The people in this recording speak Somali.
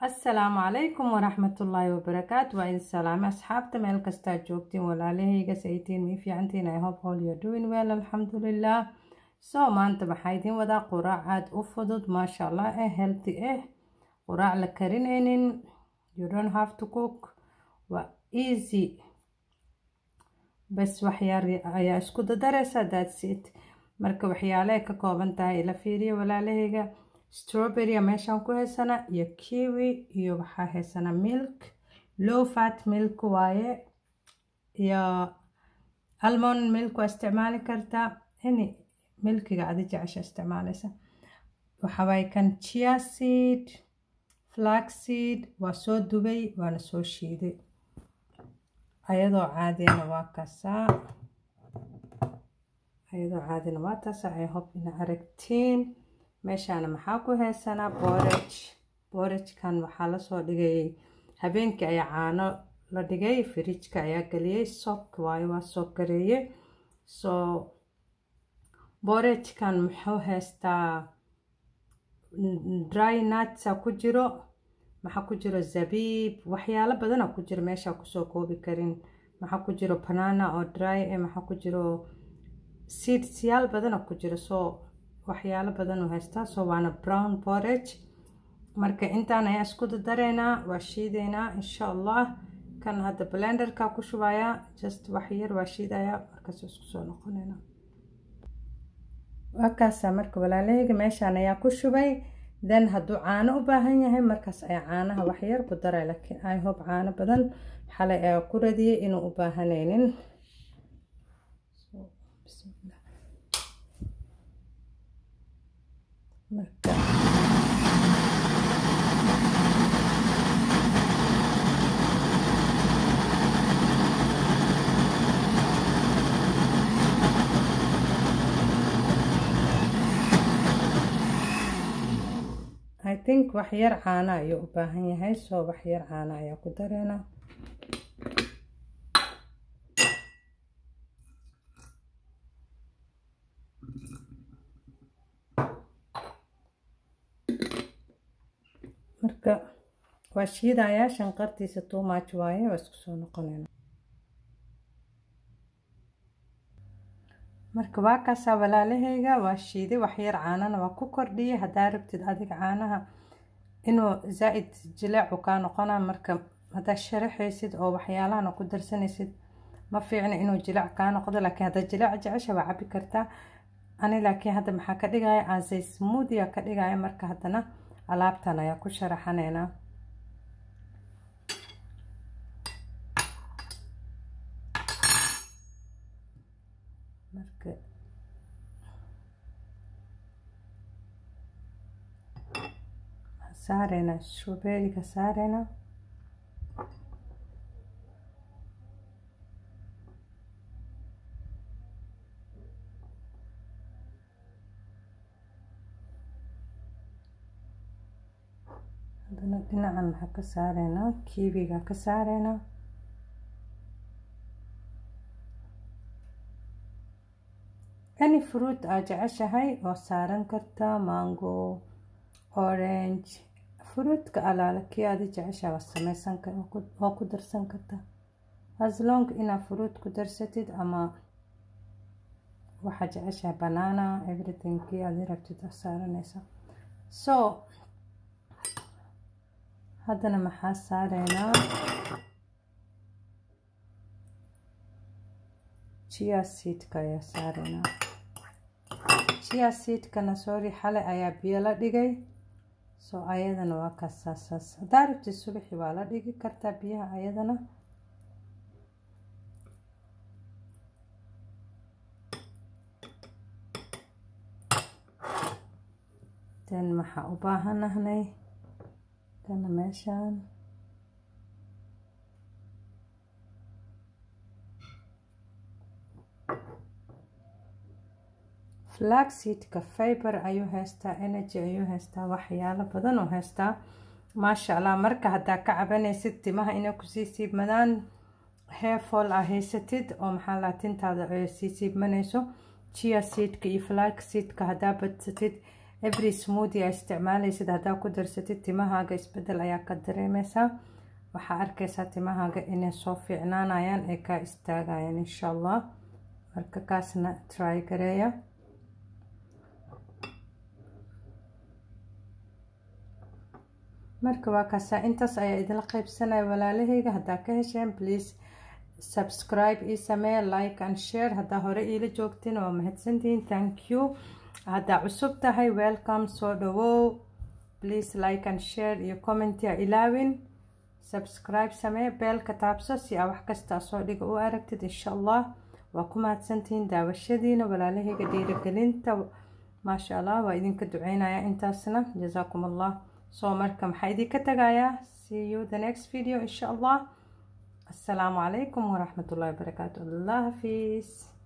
asalaamu calaykum waraxmatullaahi wabarakaatu waa idin salaame asxaabta meel kastaa joogtiin walaalahayga saytiin mii fiicantiin i hope all you're doing well alxamdulilah so maanta waxaa idiin wadaa quraac aada u fudud maasha allah eh healthy eh quraac la karinaynin you don't have to cook waa easy bas waxyaar ayaa isku dadareysa that's it marka waxyaale ay ka kooban tahay ila fiiriya walaalahayga strawberrya meeshaan ku haysana iyo kiwi iyo waxaa haysana milk low fat milk waaye iyo almond milk waa isticmaali kartaa any milkiga adi jecesha isticmaaleysa waxawaaye kan chia seed flax seed waa soo dubay waana soo shiiday ayadoo caadiyana waa kasaa ayadoo caadina waa taasa i hope ina aragtiin meeshaana maxaa ku haysanaa borage borajkan waxaa lasoo dhigayay habeenkii ayaa caano la dhigay firijka ayaa geliyey sock waayo waa soo gareeye so borajkan muxuu haystaa dry nutsa ku jiro maxaa ku jiro zabiib waxyaalo badana ku jiro meeshaa kusoo koobi karin maxaa ku jiro banana oo dry e maxaa ku jiro seedsyaal badana ku jiro so waxyaalo badan u haystaa so waana brown borage marka intaan ayaa isku dadareynaa waa shiideynaa insha allah kan hadda blenderka ku shubayaa just waxyar waa shiidayaa markaas isku soo noqonayna waa kaasaa marka walaalahayga meeshaan ayaa ku shubay then hadduu caano u baahan yahay markaas ayaa caanaha waxyar ku daray laakiin i hope caano badan xalay ayaa ku radiyay inuu u baahanaynin marka i think waxyar caana ayuu u baahan yahay soo waxyar caana ayaa ku dareena marka waa shiidayaa shanqartiisa too much waaye waa isku soo noqonayna marka waa kaasaa walaalahayga waa shiiday waxyar caanana waa ku kordhiyay haddaa rabtid adiga caanaha inuu zaa-id jileecu kaa noqona marka haddaa sharaxaysid oo waxyaalahana ku darsanaysid ma fiicna inuu jileec kaa noqdo laakiin haddaa jileec jecesha waa cabi kartaa ani laakiin hadda maxaa ka dhigaya aansay smoothia ka dhigaya marka haddana alaabtan ayaa ku sharaxaneynaa marka saareynaa strawberryga saareynaa haddana dhinacan maxaa ka saareynaa kiibiga ka saareynaa any fruit aad jeceshahay oo saaran kartaa mango orange fruitka alaala kii aadi jeceshaha waa sameysan oo ku darsan kartaa as long inaad fruit ku darsatid ama waxaa jeceshahay banana everything kii aadi rabtid aa saaranaysa so haddana maxaa saareynaa chia seedka ayaa saareynaa chia seedkana sorry xalay ayaa biyo la dhigay so ayadana waa kasaasaas haddaa rabtid subaxi waa la dhigi kartaa biyaha ayadana den maxaa u baahanahnay kana meeshaan flaxseedka fiber ayuu haystaa energy ayuu haystaa waxyaalo badan oo haystaa maasha allah marka haddaa ka cabanaysid timaha inay kusii siibmadaan hairfall aa haysatid oo maxaa laa tintaada sii siibmanayso chia seedka iyo flax seedka haddaa badsatid every smoothie aa isticmaalaysid haddaa ku darsatid timahaaga isbedel ayaa ka dareemeysaa waxaa arkaysaa timahaaga inay soo fiicnaanayaan ee kaa istaagayaan insha allah marka kaasna try gareeya marka waa kaasaa intaas ayaa idinla qaybsanaya walaalahayga haddaa ka hesheen please subscribe ii sameeya like and share haddaa hore iila joogtiin waa mahadsantihiin thank you haddaa cusub tahay welcome soo dhawow please like and share iyo comment ya ilaawin subscribe samee beelka taabso si aa wax kastaa soo dhiga u aragtid insha allah waa ku mahadsantihiin daawashadiina walaalahayga dhiiragelinta maasha allah waa idinka duceynaya intaasna jazaakum allah soo marka maxaa idinka tagayaa see you the next video insha allah السلام عليكم ورحمة الله وبركاته الله حفيظ